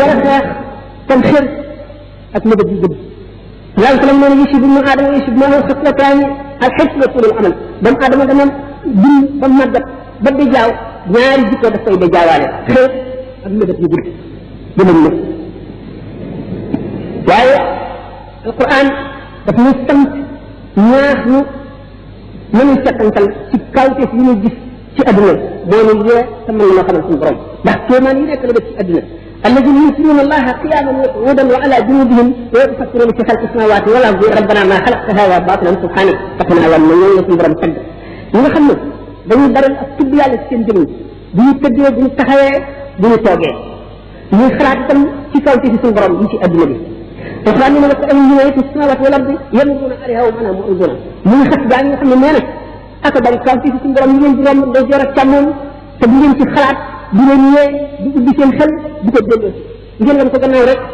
war a xeex kon xër ak mëbët yu gudd yàlla ko lam nee na yusib ibnu aadama yusib maahu xaslataani al xis wa tulul amal doomu aadama dana dund ba màggat ba di jaaw ñaari jikko daf koy da jaawaale xër ak mëbët yu gudd dinañ ne waaye alquran daf ñu sant ñaax ñu nañu settantal ci kawteef yi ñu gis ci adduna moo ñu yee te mën nañoo xamal suñu borom ndax kéemaan yi nekk la def ci adduna الذين يذكرون الله قياما وقعودا وعلى جنوبهم ويتفكرون في خلق السماوات والارض ربنا ما خلقت هذا باطلا سبحانك فقنا ومن يوم برم تد ñi nga xam ne dañuy baral ak tudd yàlla ci seen jëmm bu ñu tëddee bu ñu taxawee bu ñu toogee ñuy xalaat itam ci kaw ci suñu borom yi ci adduna bi alquran nee na la ko am ñu yetu samawat wal ardi yamuruna alayha wa mana mu'riduna mu ngi xas gaa ñi nga xam ne nee na aka bari kaw ci suñu borom yi ngeen di romb day jor ak càmmoon te bu ngeen ci xalaat di leen ñee di ubbi seen xel di ko delloo ngeen wan ko gannaaw rek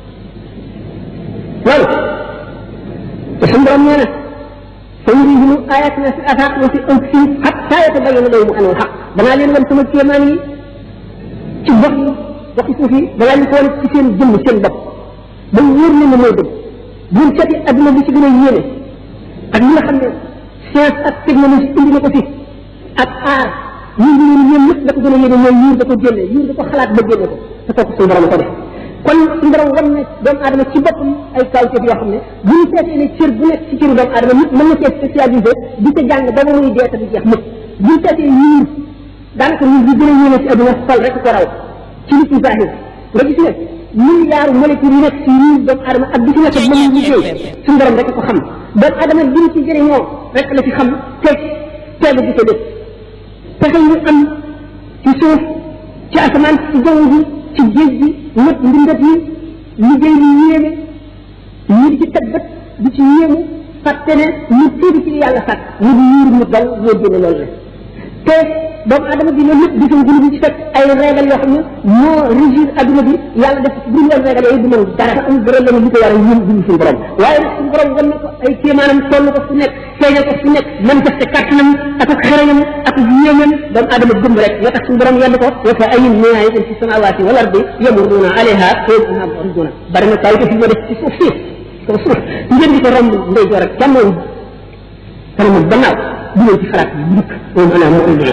loolu te suñu borom nee na sa yurihim ayatina fi afaq wa fi anfusihim hatta yatabayyana lahum annahu alhaq danaa leen wan sama kéemaan yi ci gox yi waxi suuf yi danaa leen ko wan ci seen jëmm seen bopp ba wóor leen ne mooy dëgg bu ñu seeti adduna bi ci gën a yéene ak li nga xam ne science ak technologie indi na ko fi ak aar ñun ñu leen yéen ñëpp da ko gën a yéene mooy yuur da ko génne yuur da ko xalaat ba génne ko te kooku suñu borom ko def kon suñu borom wan ne doomu aadama ci boppam ay kawteef yoo xam ne bu ñu seetee ne cër bu nekk ci cëru doomu aadama nit mën na cee spécialisé di ca jàng ba ba muy dee te du jeex mukk bu ñu seetee yuur daanaka ñun li gën a yéene ci adduna xol rek ko raw ci nit ñu zahir nga gis ne milliard molécule yi nekk ci yuur doomu aadama ak bi ci nekk mën ñu liggéey suñu borom rek ko xam doomu aadama bi ñu ci jëriñoo rek la ci xam te teelu di ko def pexe ñu am ci suuf ci asamaan ci jaww ji ci géej gi nëpp mbindat yi liggéey lu yéeme ñu di ci teg bët di ci yéemu fàtte ne ñu tuuti ci yàlla sàkk ñu di yuur mu dal moo génne loolu la te doomu adama bi loolu lépp di suñ gën di ci fekk ay régal yoo xam ne moo régir adduna bi yàlla def bu ñu régal yooyu du mën dara am dara la li ko war a yëm du suñu borom waaye nag suñu borom wan na ko ay kéemaanam toll ko fu nekk feeñal ko fu nekk manifesté kàttanam ak ak xarañam ak yéemam doomu adama gëm rek nga tax suñu borom yedd ko wa fa ayin min ayatin fi samawati wal ardi yamuruna alayha wa hum muriduna bari na kaw fi ma def ci suuf si kaw suuf ngeen di ko romb ndey joor ak càmmoñ kanamam gannaaw du ngeen ci xalaat yi dikk moom ana muriduna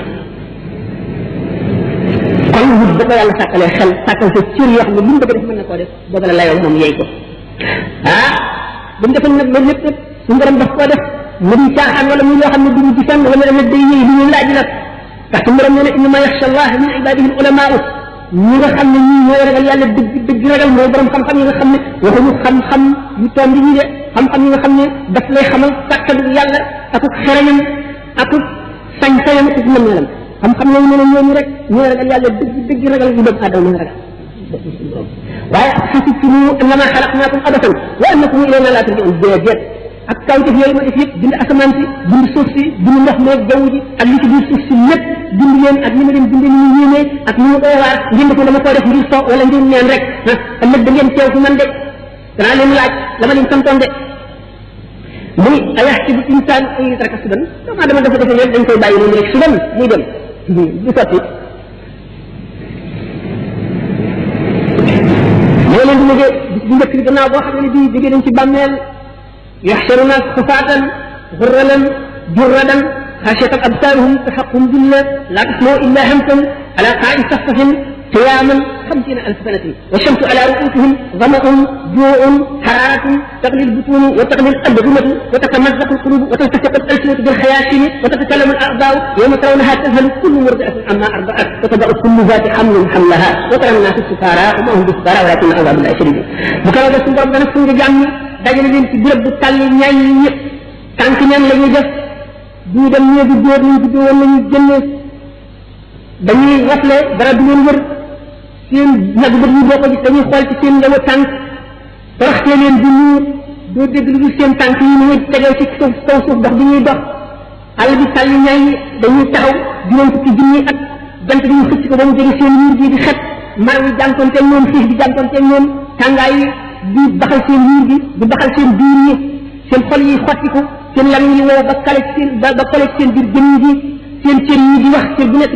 kon nit ba ko yàlla sàkkalee xel sàkkal sa cër yoo xam ne lu mu bëgg def mën na koo def booba la layoo moom yeey ko ah bu mu defal nag loolu lépp nag suñu borom daf koo def mu di caaxaan wala muy loo xam ne du ñu gisan wala nag day yëy lu ñu laaj nag ndax suñu borom nee na innama yaxsha allah min ibadihi al ulamaau ñi nga xam ne ñii ñooy ragal yàlla dëgg dëgg ragal mooy borom xam-xam yi nga xam ne waxuñu xam-xam yu toom bi ñi de xam-xam yi nga xam ne daf lay xamal kàttanu yàlla akuk xerañam akuk sañ-sañam ak mën melam xam-xam lañ ne ñooñu rek ñooy ragal yàlla dëgg dëgg ragal yu doomu aadama mën ragal waaye xasibtumu annama xalaqnaakum abasan wa annakum ilayna laa turjaun déedéet ak kawtef yooyu ma def yëpp bind asamaan si bind suuf si bind ndox meeg jaww ji ak li ci biir suuf si lépp bind leen ak ni ma leen bindee ni ñu yéemee ak ni mu doy waar ngeen ko dama koo def ngir so wala ngir neen rek ah ëllëg da ngeen teew fi man de danaa leen laaj la ma leen santoon de mu ni ayaxsibu insaan an yutraka sudan doomu aadama dafa defe leen dañ koy bàyyi noonu rek sudan muy dem du sotti moo leen di liggéey bis bu njëkk bi gannaaw boo xam ne bii jógee nañ ci bàmmeel yaxsharuna xufaatan xurralan jurradan xaasiyatan absaaruhum taxaqum dilla laa tasmau illa hamsan ala qaai safsafin قياما خمسين ألف سنة والشمس على رؤوسهم ظمأ جوع حرارة تغلي البطون وتغلي الألبنة وتتمزق القلوب وتلتصق الألسنة بالخياشيم وتتكلم الأعضاء يوم ترونها تذهل كل مرضعة عما أرضعت وتضع كل ذات حمل حملها وترى الناس السكارى وما هم بالسكارى ولكن عذاب الله شديد بكرة بس نضرب دنا سنجا جامي dajale leen ci béréb bu tàll ñaay yi ñëpp tànk ñan la ñuy def du dem ñeegi góor ñu ci woon nañu génne dañuy rafle dara du leen wër seen nag bët yi boo ko gis dañuy xool ci seen ndaw tànk toroxtee leen di nuur doo dégg lu dul seen tànk yi ñu tegee ci suuf kaw suuf dox bi ñuy dox àll bi sàll ñaay yi dañuy taxaw juróom fukki junni at jant bi ñu xëcc ko ba mu jege seen yuur gi di xet mar wi jànkoonteeg ñoom xiif bi jànkoonteeg ñoom tàngaay yi di baxal seen yuur gi di baxal seen biir yi seen xol yi xottiku seen lam yi wow ba kale ci seen ba kale ci seen biir jëmm ji seen cër yi di wax cër bu nekk